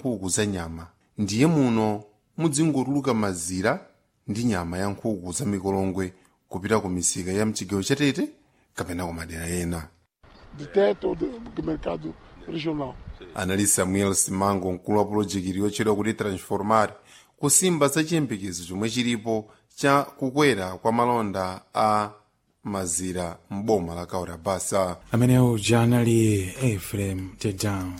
nkhuku za nyama ndiye muno muzingotuluka mazira ndi nyama ya nkhuku za mikolongwe kupita ku misika ya mchigawo chatete kapena ku madera ena de teto ou do do mercado regional. anali samuel simango mkulu wa pulojekiti yotchedwa kuti transformar kusimba za chiyembekezo chomwe chilipo cha kukwera kwa malonda a mazira m'boma la kaura basa amene uja anali efrem tedown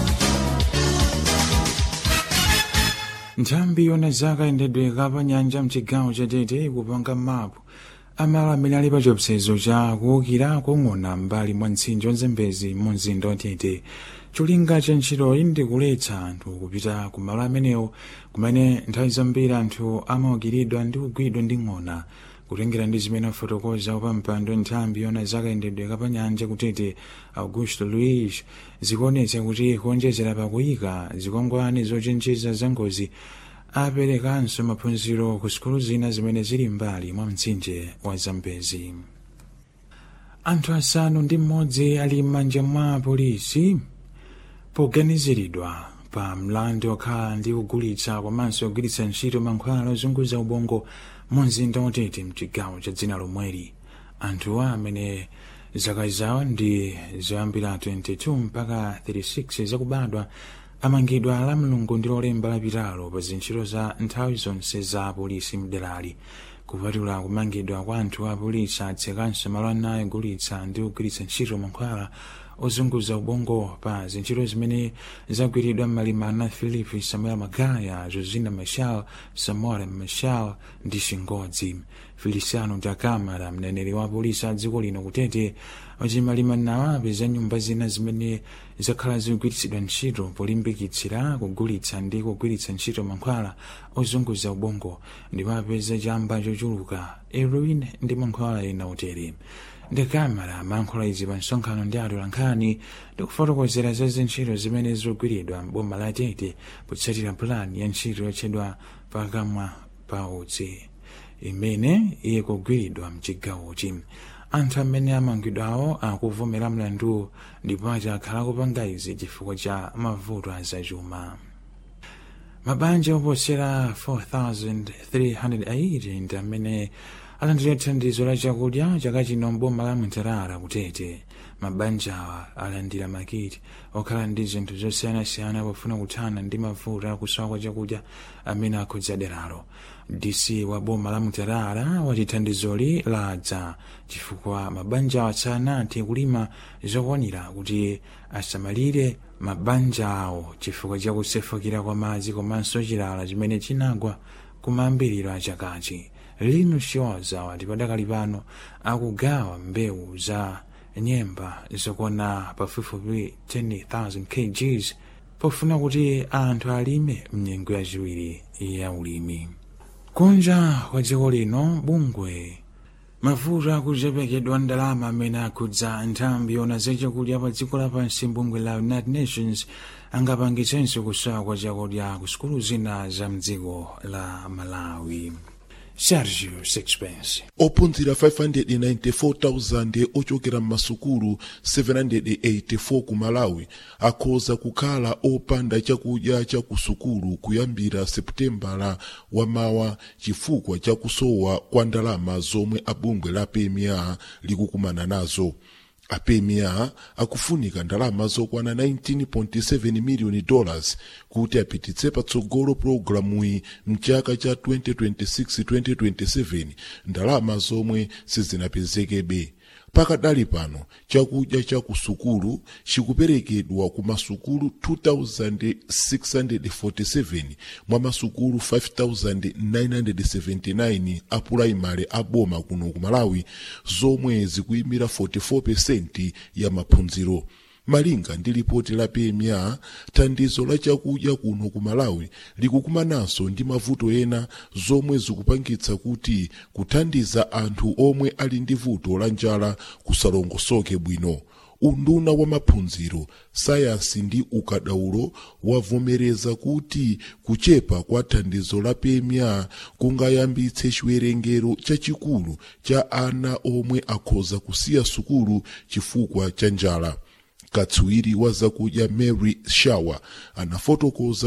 nthambi yona zaka yendedwe kapa nyanja mchigawo chatete ikupanga mapu amalo amene ali pa chiopsezo cha kuwukira kung'ona mbali mwa mtsinje wazembezi mu mzinda watete cholinga cha ntchitoyi ndi kuletsa anthu kupita ku malo amenewo kumene nthawi zambiri anthu amawukiridwa ndi kugwidwa ndi ng'ona kutengera ndi zimene afotokoza pa mpando nthambi yona zakayendedwe kapanyanja kutete augusto luis zikuonetsa kuti kuonjezera pakuyika zikwangwani zochenjeza za ngozi aperekanso maphunziro ku sukulu zina zimene zili mbali mwa mtsinje wa zambezi anthu asanu ndi mmodzi ali m'manja mwa polisi poganiziridwa pa mlandu okhala ndi kugulitsa komanso kugwiritsa ntchito mankhwala ozunguza ubongo mu mzinda watete mchigawo cha dzina lomweli anthuwa amene zaka zawo ndi zoyambira 22 mpaka 36 zakubadwa amangidwa la mlungu ndi lolemba lapitalo pa zintchito za nthawi zonse za polisi mderali kupatula kumangidwa kwa anthu a polisi atsekanso malo anayi ogulitsa ndi kugwiritsa ntchito mankhwala ozunguza ubongo pa zintchito zimene zagwiridwa m'malimana philip samuel magaya josina machal samora machal ndi shingodzi feliciano dakamara mneneri wa polisi a dziko lino kutete wati malimanawo apeza nyumba zina zimene zakhala zikugwiritsidwa ntchito polimbikitsira kugulitsa ndi kugwiritsa ntchito mankhwala ozunguza ubongo ndipo apeza chamba chochuluka heroin ndi mankhwala ena utere ndakamara mankhwala izi pa msonkhano ndi atolankhani ndi kufotokozera za zintchito zimene zikugwiridwa m'boma la tete potsatira pulani ya ntchito yotchedwa pakamwa pa utsi imene iye kugwiridwa mchigawochi anthu amene amangidwawo akuvomera mlandu ndipo ati akhala kupanga izi chifukwa cha mavuto azachuma mabanja oposera 4380 ndi amene alandira thandizo la chakudya chaka chino mboma la mtarara kutete mabanjawa alandira makiti okhala ndi zinthu zosiyanasiyana pofuna kuthana ndi mavuto akusowa kwa chakudya amene akhudza deralo dc wa boma la mtarara wati thandizoli ladza chifukwa mabanjawa sanathe kulima zokwanira kuti asamalire mabanja awo chifukwa cha kusefukira kwa madzi komanso chilala chimene chinagwa kumayambiriro a chakachi lino shoza wati padakali pano akugawa mbewu za nyemba zokwana pafupifupi 10,000 kgs pofuna kuti anthu alime mnyengo yachiwiri ya ulimi kunja kwa dziko lino bungwe mavuto akuchepekedwa ndalama amene akhudza nthambi yona zachakudya pa dziko lapansi bungwe la united nations angapangitsenso kusowa kwa chakudya ku sukulu zina za mdziko la malawi sergio sixpence ophunzira 594,000 ochokera m'masukulu 784 ku malawi akhoza kukhala opanda chakudya cha ku sukulu kuyambira seputembala wamawa chifukwa cha kusowa kwa ndalama zomwe abungwe la pma likukumana nazo apemia akufunika ndalama zokwana 19.7 miliyoni dollars kuti apititse patsogolo pulogalamuyi mchaka cha 2026-2027 ndalama zomwe sizinapezekebe pakadali pano chakudya cha kusukulu chikuperekedwa ku masukulu 2647 mwa masukulu 5979 a pulaimali a boma kuno ku malawi zomwe zikuyimira 44% ya maphunziro malinga ndi lipoti la pma thandizo la chakudya kuno ku malawi likukumananso ndi mavuto ena zomwe zikupangitsa kuti kuthandiza anthu omwe ali ndi vuto la njala kusalongosoke bwino unduna wa maphunziro sayansi ndi ukadaulo wavomereza kuti kuchepa kwa thandizo la pma kungayambitse chiwerengero chachikulu cha ana omwe akhoza kusiya sukulu chifukwa cha njala katswiri wa zakudya mary shawer anafotokoza